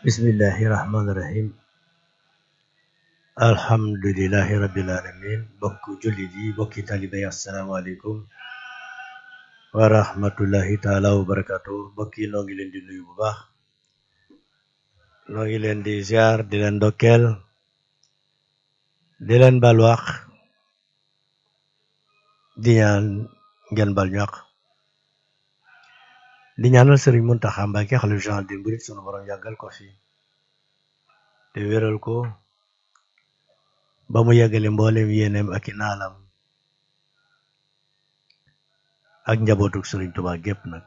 bismillahi rahmaani rahim alhamdulilahi rabbil alamin bokk jullit yi bokki talibe yi asalaamaaleykum wa rahmatullahi taala wa barakatu bokki noo ngi leen di nuyu bu baax noo ngi leen di ziar di leen ndokkeel di leen balwaax di ñaan ngeen bal ñaq di ñaanal sëriñ Muntaxa Mbàkke xalif général des mourides sunu borom yàggal ko fi te wéral ko ba mu yàggale mboolem yéeneem ak i naalam ak njabootuk sëriñ Tuubaa gépp nag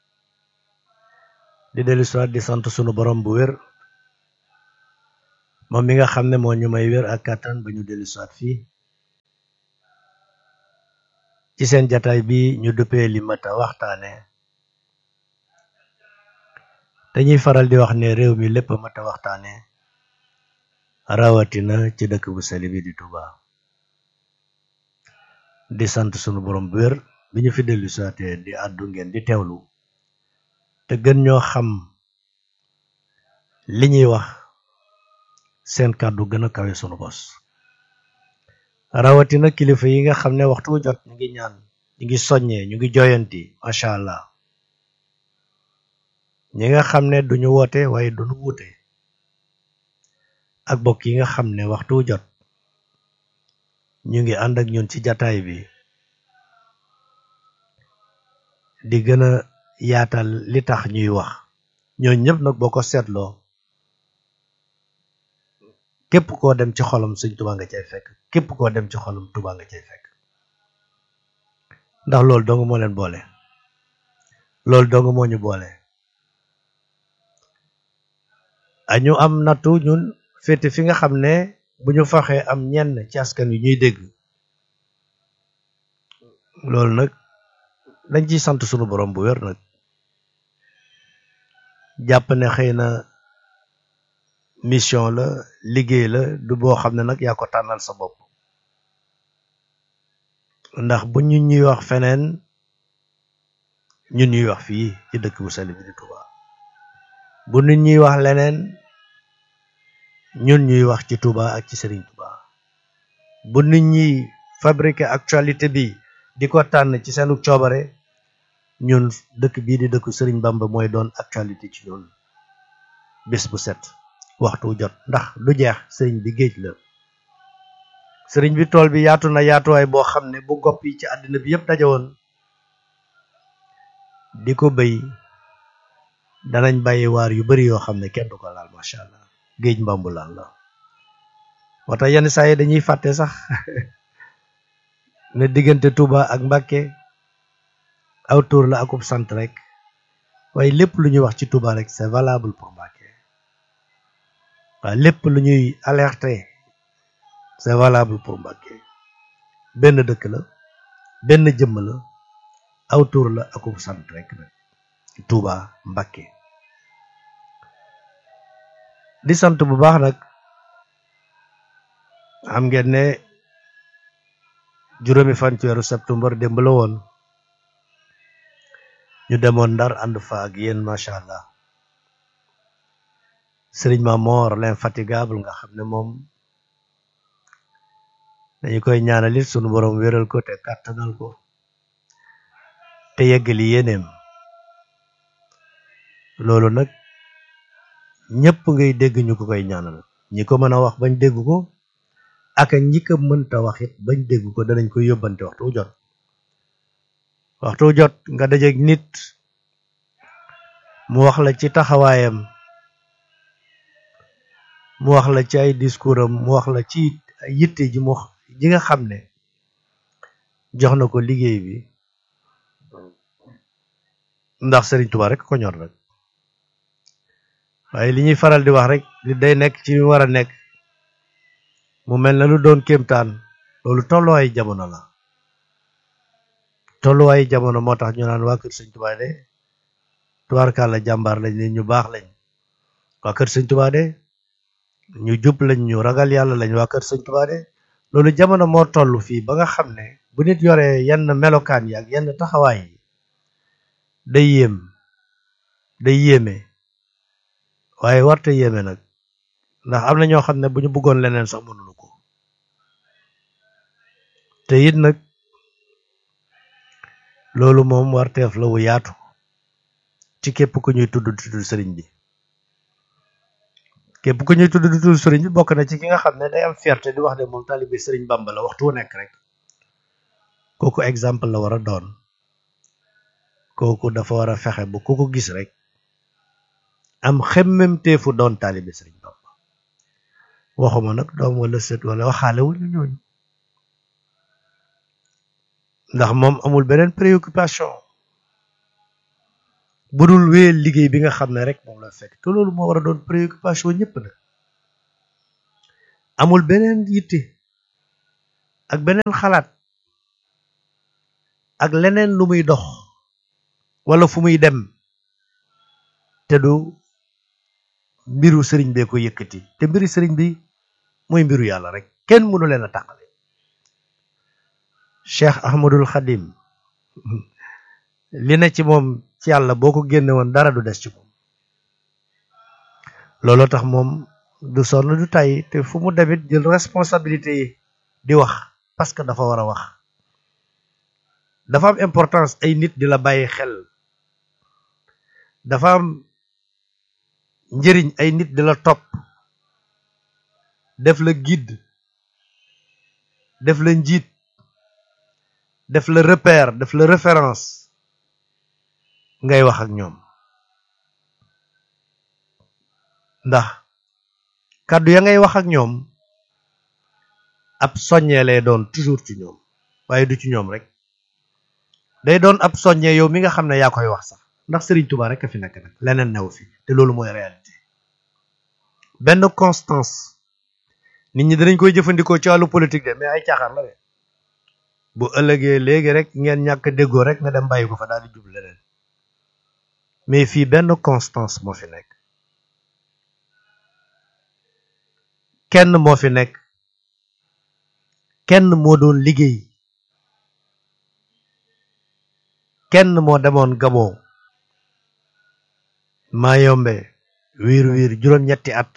di dellu siwaat di sant sunu borom bu wér moom mi nga xam ne moo ñu may wér ak kàttan ba ñu dellu siwaat fii ci seen jataay bi ñu duppee li mat a waxtaane dañuy faral di wax ne réew mi lépp mat a waxtaane rawatina ci dëkk bu sell bi di Touba di sant sunu borom bu wér bi ñu fi dellu saate di àddu ngeen di teewlu te gën ñoo xam li ñuy wax seen kàddu gën a kawe sunu bos rawatina kilifa yi nga xam ne waxtu wu jot ñu ngi ñaan ñu ngi soññee ñu ngi joyanti macha allah ñi nga xam ne duñu woote waaye duñu wuute ak bokk yi nga xam ne waxtu wu jot ñu ngi ànd ak ñun ci jataay bi di gën a yaatal li tax ñuy wax ñoo ñëpp nag boo ko seetloo képp koo dem ci xolam Sëñ Tuubaa nga cay fekk képp koo dem ci xolam Tuubaa nga cay fekk ndax loolu dong moo leen boole loolu dong moo ñu boole añu am nattu ñun féete fi nga xam ne bu ñu faxee am ñenn ci askan wi ñuy dégg loolu nag dañ ciy sant sunu borom bu wér nag jàpp ne xëy na mission la liggéey la du boo xam ne nag yaa ko tànnal sa bopp ndax bu ñu ñuy wax feneen ñun ñuy wax fii ci dëkk bu sell bi di Touba bu nit ñuy wax leneen ñun ñuy wax ci Touba ak ci Serigne Touba bu nit ñi fabriquer actualité bi di ko tànn ci seenu coobare ñun dëkk bii di dëkku Serigne Bamba mooy doon actualité ci ñun bés bu set waxtu jot ndax du jeex sëriñ bi géej la sëriñ bi tool bi yaatu na yaatuwaay boo xam ne bu gopp yi ci àddina bi yëpp dajawoon di ko béy danañ bàyyi waar yu bari yoo xam ne kenn du ko laal macha allah géej mbambulaan la moo tax yenn saa yi dañuy fàtte sax ne diggante Touba ak Mbàkke aw tur la akub sant rek waaye lépp lu ñuy wax ci Touba rek c'est valable pour Mbàkke waaye lépp lu ñuy alerter c'est valable pour Mbàkke benn dëkk la benn jëmm la aw tur la akub sant rek nag Touba Mbàkke di sant bu baax nag xam ngeen ne juróomi fan ci weeru septembre démb la woon ñu demoon ndar ànd fa ak yéen macha allah sëriñ Mamor l'infatigable nga xam ne moom dañu koy ñaanalit sunu borom wéral ko te kàttanal ko te yeggali yéeneem loolu nag ñëpp ngay dégg ñu ko koy ñaanal ñi ko mën a wax bañ dégg ko ak ñi ko mënta wax it bañ dégg ko danañ koy yóbbante waxtu jot waxtu jot nga dajeeg nit mu wax la ci taxawaayam mu wax la ci ay discours am mu wax la ci yitte ji mu ji nga xam ne jox na ko liggéey bi ndax Serigne Touba rek ko ñor rek waaye li ñuy faral di wax rek li day nekk ci war a nekk mu mel na lu doon kéemtaan loolu tolluwaayu jamono la tolluwaayu jamono moo tax ñu naan waa kër Sëñ Touba de tubaarkàlla jàmbaar lañ ne ñu baax lañ waa kër Sëñ Touba de ñu jub lañ ñu ragal yàlla lañ waa kër Sëñ Touba de loolu jamono moo toll fii ba nga xam ne bu nit yoree yenn melokaan yi ak yenn taxawaay yi day yéem day yéeme waaye warte yéeme nag ndax am na ñoo xam ne bu ñu bëggoon leneen sax mënuñu ko te it nag loolu moom warteef la wu yaatu ci képp ku ñuy tudd di tudd sëriñ bi képp ku ñuy tudd di tudd sëriñ bi bokk na ci ki nga xam ne day am fierté di wax ne moom taalibe sëriñ Bamba la waxtu wu nekk rek kooku exemple la war a doon kooku dafa war a fexe ba ku ko gis rek am xemmemteefu doon taalibe sëriñ Bamba waxuma nag doom wala sët wala waxaale wu ñu ñooñu ndax moom amul beneen préoccupation bu dul wéyal liggéey bi nga xam ne rek moom la fekk te loolu moo war a doon préoccupation ñëpp nag amul beneen yitte ak beneen xalaat ak leneen lu muy dox wala fu muy dem te du mbiru sëriñ bee ko yëkkati te mbiru sëriñ bi mooy mbiru yàlla rek kenn mënu leen a tàqale cheikh ahmadul xadim li na ci moom ci yàlla boo ko génne woon dara du des ci moom looloo tax moom du sonn du tàyyi te fu mu demit jël responsabilité yi di wax parce que dafa war a wax dafa am importance ay nit di la bàyyi xel dafa am njëriñ ay nit di la topp def la guide def la njiit def la repère def la référence ngay wax ak ñoom ndax kàddu ya ngay wax ak ñoom ab soññee lay doon toujours ci ñoom waaye du ci ñoom rek day doon ab soññee yow mi nga xam ne yaa koy wax sax ndax Serigne Touba rek a fi nekk nag leneen new fi te loolu mooy réalité benn constance nit ñi dinañ koy jëfandikoo ci wàllu politique de mais ay caaxaan la de bu ëllëgee léegi rek ngeen ñàkk déggoo rek nga dem bàyyi ko fa daal di jub leneen mais fii benn constance moo fi nekk kenn moo fi nekk kenn moo doon liggéey kenn moo demoon Gabon maa yombe wiir wiir juróom-ñetti at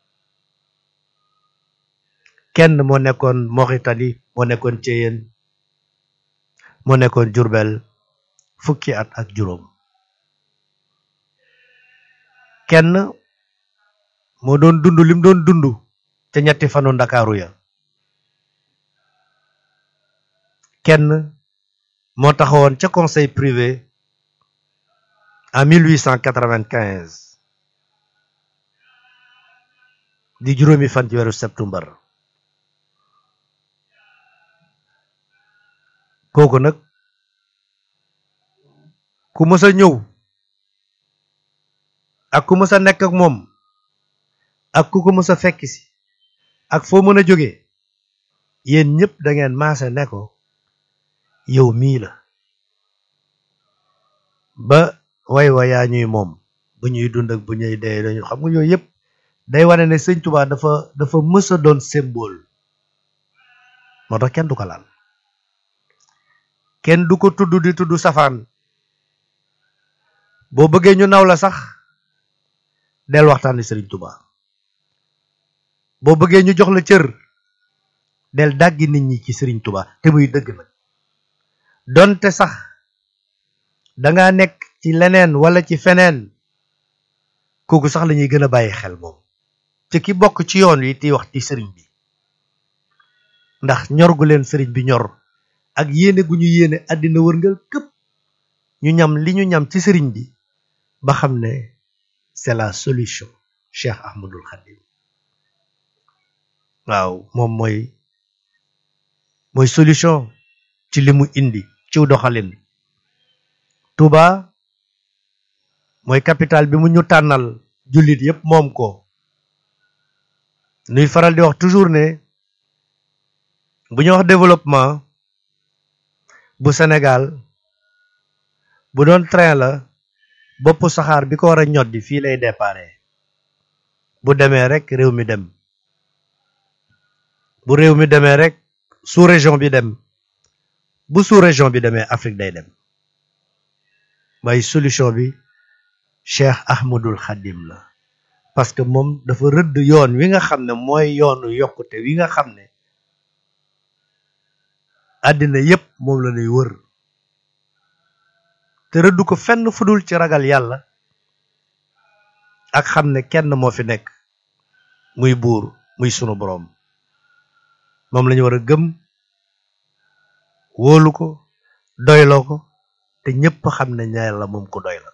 kenn moo nekkoon Mauritanie moo nekkoon Thiéyène moo nekkoon Jurbel fukki at ak juróom kenn moo doon dund lim doon dund ca ñetti fanu ndakaaru ya kenn moo taxawoon ca conseil privé en 1895 di juróomi fan ci weeru septembre kooku nag ku mës a ñëw ak ku mës a nekk ak moom ak ku ko mës a fekk si ak foo mën a jóge yéen ñëpp da ngeen maase ne ko yow mii la ba way wa yaa ñuy moom bu ñuy dund ak bu ñuy dee dañu xam nga yooyu yëpp day wane ne sëñ Tuubaa dafa dafa mës a doon symbole moo tax kenn du ko laal kenn du ko tudd di tudd safaan boo bëggee ñu naw la sax del waxtaani sëriñ Tuubaa boo bëggee ñu jox la cër del dàggi nit ñi ci sëriñ Tuubaa te muy dëgg nag donte sax danga nekk ci leneen wala ci feneen kooku sax lañuy gën a bàyyi xel moom ci ki bokk ci yoon wi ti wax ci sëriñ bi ndax ñor gu leen sëriñ bi ñor ak yéene gu ñu yéene àddina wërngal këpp ñu ñam li ñu ñam ci sëriñ bi ba xam ne c'est la solution Cheikh Ahmadul Khadim waaw moom mooy mooy solution ci li mu indi ciw doxalin Touba mooy capital bi mu ñu tànnal jullit yépp moom ko nuy faral di wax toujours ne bu ñu wax développement bu Sénégal bu doon train la bopp saxaar bi ko war a ñoddi fii lay déparé bu demee rek réew mi dem bu réew mi demee rek sous région bi dem bu sous région bi demee Afrique day dem waaye solution bi Cheikh Ahmadul Khadim la parce que moom dafa rëdd yoon wi nga xam ne mooy yoonu yokkute wi nga xam ne àddina yépp moom la lay wër te rëdd ko fenn fudul ci ragal yàlla ak xam ne kenn moo fi nekk muy buur muy sunu boroom moom lañu war a gëm wóolu ko doyloo ko te ñépp xam ne yàlla moom ko doy la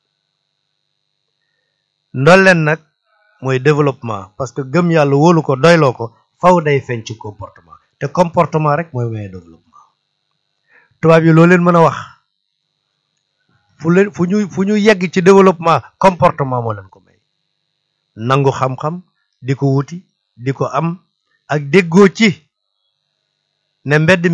ndolleen nag mooy développement parce que gëm yàlla wóolu ko doyloo ko faw day feeñ ci comportement te comportement rek mooy maye développement tubaab yi loo leen mën a wax fu leen fu ñu fu ñu yegg ci développement comportement moo leen ko may nangu xam-xam di ko wuti di ko am ak déggoo ci ne mbedd